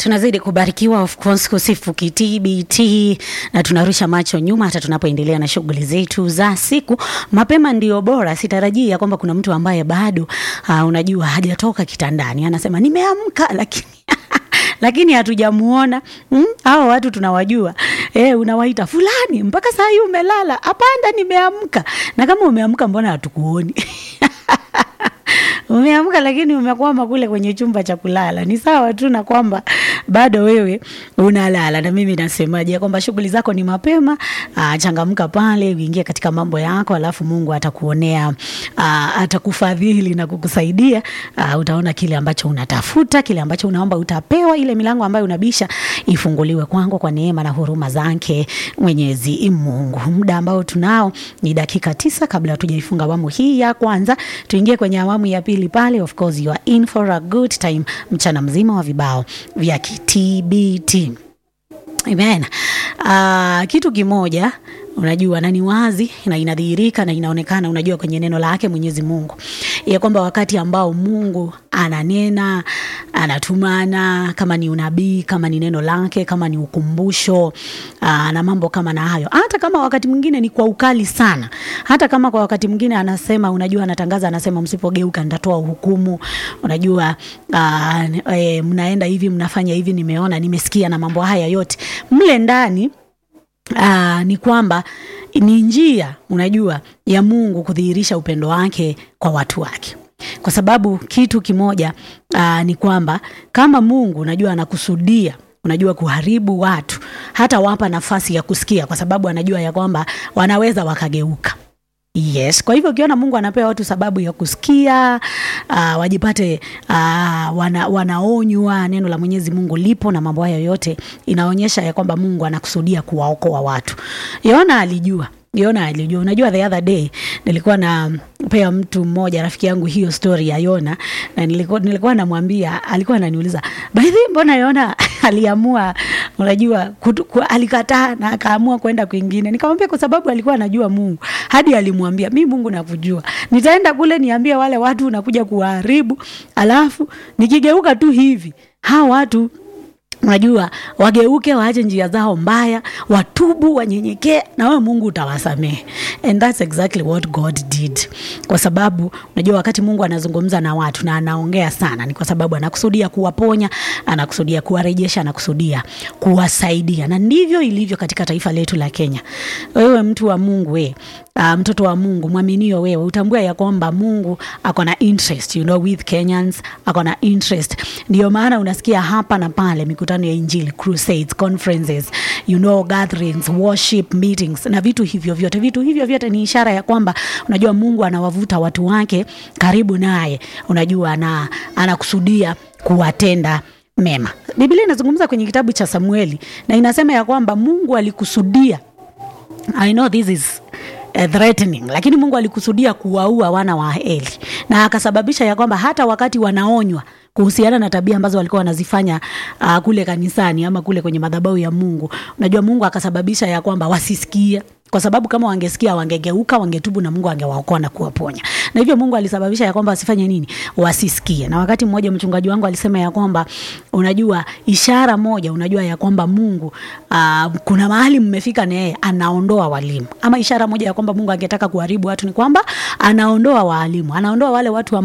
tunazidi kubarikiwa of course kusifu kitbt na tunarusha macho nyuma hata tunapoendelea na shughuli zetu za siku mapema ndio bora sitarajii ya kwamba kuna mtu ambaye bado uh, unajua hajatoka kitandani anasema nimeamka lakini lakini hatujamuona mm? hao watu tunawajua e, unawaita fulani mpaka saa hii umelala hapanda nimeamka na kama umeamka mbona hatukuoni umeamka lakini umekwama kule kwenye chumba cha kulala ni sawa tu na kwamba bado wewe unalala na mimi nasemaje ya kwamba shughuli zako ni mapema aa, changamka pale uingie katika mambo yako alafu mungu atakuonea aa, atakufadhili na kukusaidia aa, utaona kile ambacho unatafuta kile ambacho unaomba utapewa ile milango ambayo unabisha ifunguliwe kwangu kwa neema na huruma zake mwenyezi mungu muda ambao tunao ni dakika tisa kabla hatujaifunga awamu hii ya kwanza tuingie kwenye awamu ya pili pale of course you are in for a good time mchana mzima wa vibao vya kitbt amen uh, kitu kimoja unajua na ni wazi na inadhihirika na inaonekana unajua kwenye neno lake mwenyezi mungu ya kwamba wakati ambao mungu ananena anatumana kama ni unabii kama ni neno lake kama ni ukumbusho aa, na mambo kama na hayo hata kama wakati mwingine ni kwa ukali sana hata kama kwa wakati mwingine anasema unajua anatangaza anasema msipogeuka nitatoa hukumu unajua aa, e, mnaenda hivi mnafanya hivi nimeona nimesikia na mambo haya yote mle ndani Aa, ni kwamba ni njia unajua ya mungu kudhihirisha upendo wake kwa watu wake kwa sababu kitu kimoja aa, ni kwamba kama mungu unajua anakusudia unajua kuharibu watu hata wapa nafasi ya kusikia kwa sababu anajua ya kwamba wanaweza wakageuka yes kwa hivyo ukiona mungu anapewa watu sababu ya kusikia uh, wajipate uh, wana, wanaonywa neno la mwenyezi mungu lipo na mambo hayo yote inaonyesha ya kwamba mungu anakusudia kuwaokoa watu yona alijua Yona alijua. Unajua, the other day nilikuwa napea mtu mmoja rafiki yangu hiyo story ya Yona na nilikuwa, nilikuwa namwambia, alikuwa ananiuliza by the way, mbona Yona aliamua, unajua kutu, ku, alikataa na akaamua kwenda kwingine. Nikamwambia kwa sababu alikuwa anajua Mungu, hadi alimwambia mi Mungu nakujua, nitaenda kule niambie wale watu unakuja kuwaharibu, alafu nikigeuka tu hivi hawa watu unajua wageuke waache njia zao mbaya watubu wanyenyekee na wewe mungu utawasamehe and that's exactly what god did kwa sababu unajua wakati mungu anazungumza na watu na anaongea sana ni kwa sababu anakusudia kuwaponya anakusudia kuwarejesha anakusudia kuwasaidia na ndivyo ilivyo katika taifa letu la kenya wewe mtu wa mungu we uh, mtoto wa mungu mwaminio wewe utambua ya kwamba mungu ako na interest you know, with kenyans ako na interest ndio maana unasikia hapa na pale mikutano ya injili crusades conferences you know, gatherings worship meetings na vitu hivyo vyote vitu hivyo vyote ni ishara ya kwamba unajua mungu anawavuta watu wake karibu naye unajua na anakusudia kuwatenda mema biblia inazungumza kwenye kitabu cha samueli na inasema ya kwamba mungu alikusudia i know this is uh, threatening lakini mungu alikusudia kuwaua wana wa eli na akasababisha ya kwamba hata wakati wanaonywa kuhusiana na tabia ambazo walikuwa wanazifanya uh, kule kanisani ama kule kwenye madhabahu ya mungu unajua mungu akasababisha ya kwamba wasisikie kwa sababu kama wangesikia wangegeuka wangetubu na mungu angewaokoa na kuwaponya na hivyo mungu alisababisha ya kwamba wasifanye nini wasisikie na wakati mmoja mchungaji wangu alisema ya kwamba unajua ishara moja unajua ya kwamba mungu uh, kuna mahali mmefika na yeye anaondoa walimu ama ishara moja ya kwamba mungu angetaka kuharibu watu ni kwamba anaondoa waalimu anaondoa wale watu